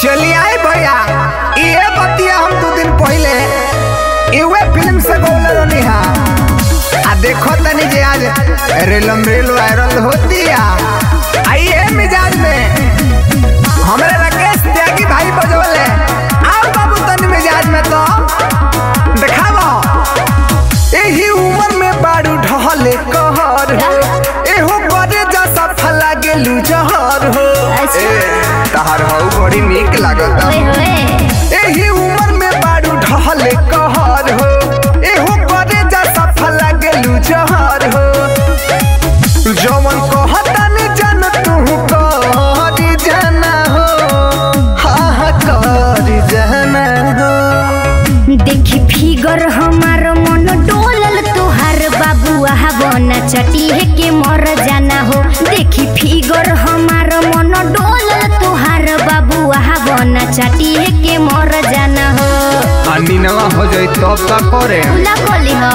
चलिए आए भैया ये बतिया हम दो दिन पहले इवे फिल्म से गौले रहनी हा आ देखो तनी जे आज रेलम रेल वायरल होती है आइए मिजाज में हमारे राकेश त्यागी भाई बजोले आओ बाबू तनी मिजाज में तो दिखावा एही उम्र में बारू ढहले कहर हो एहो करे जा सफला गेलू जहर हो अच्छा। ए, तहार हौ बड़ी नीक लागत ओए होए एही उम्र में बारू ढहले कहर हो एहो करे जा सफला गेलू जहर हो जवन कहता ने जान तू करी जाना हो हा हा करी जाना हो देखी फिगर हमार मन डोलल तोहार बाबू बना चटी है के मर जाना हो देखी फिगर हमार मन डोलल तोहार बाबू बना चटी है के मर जाना हो अन्नी नवा हो जाई तब का करे उला बोली हो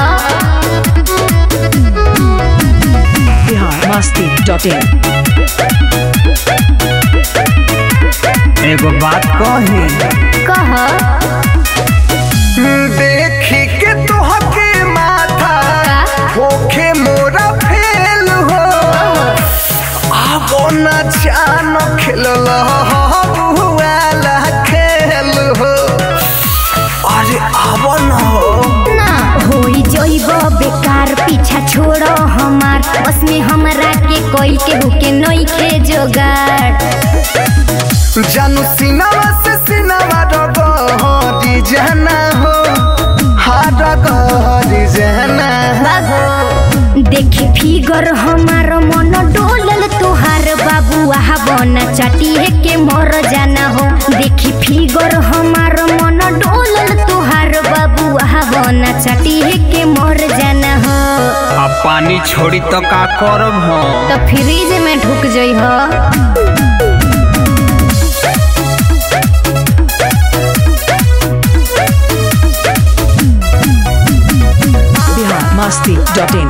biharmasti.in एगो बात कही कह देखी के तोहके माथा होखे मोरा फेल हो आबो न जान खेलल बुआला खेल हो अरे आबो न हो ना होई जइब बेकार पीछा छोड़ो हमार बस में हमरा के कोई के हुके नई के जोगाड़ जानू सिनावा से सिनावा रगड़ी जाना हो हार गड़ी जाना बाबू देखी फिगर हमार मन डोलल तोहार बाबू आहा बना चटी है के मर जाना हो देखी फिगर हमार मन डोलल तोहार बाबू आहा बना चटी है के मर जाना हो अब पानी छोड़ी तो का करब हो तो फ्रिज में ढुक जई हो biharmasti.in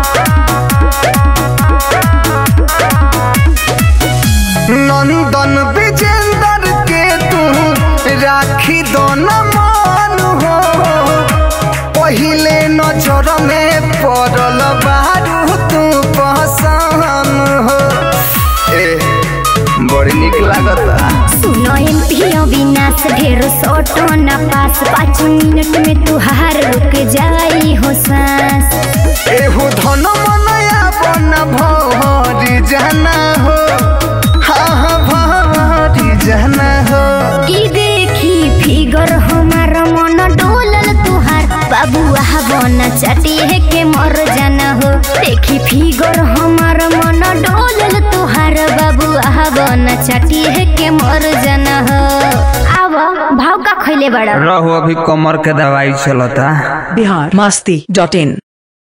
नंदन विजेंदर के तू राखी दो न मान हो पहिले नजर में पड़ल बारू तू पहचान हो ए बड़ी निक लागता सुनो एमपी अविनाश ढेर सोटो न पास पाँच मिनट में तुहार रुक जाई हो सांस एहू धन मनया बन भरी जाना हो हाँ हाँ भरी जाना हो की देखी फिगर हमार मन डोलल तुहार बाबू आहा बना चटी है के मर जाना हो देखी फिगर हमार मन डोलल तुहार बाबू आहा बना चटी है के मर जाना हो आव भाव का खैले बड़ा रहो अभी कमर के दवाई चलता biharmasti.in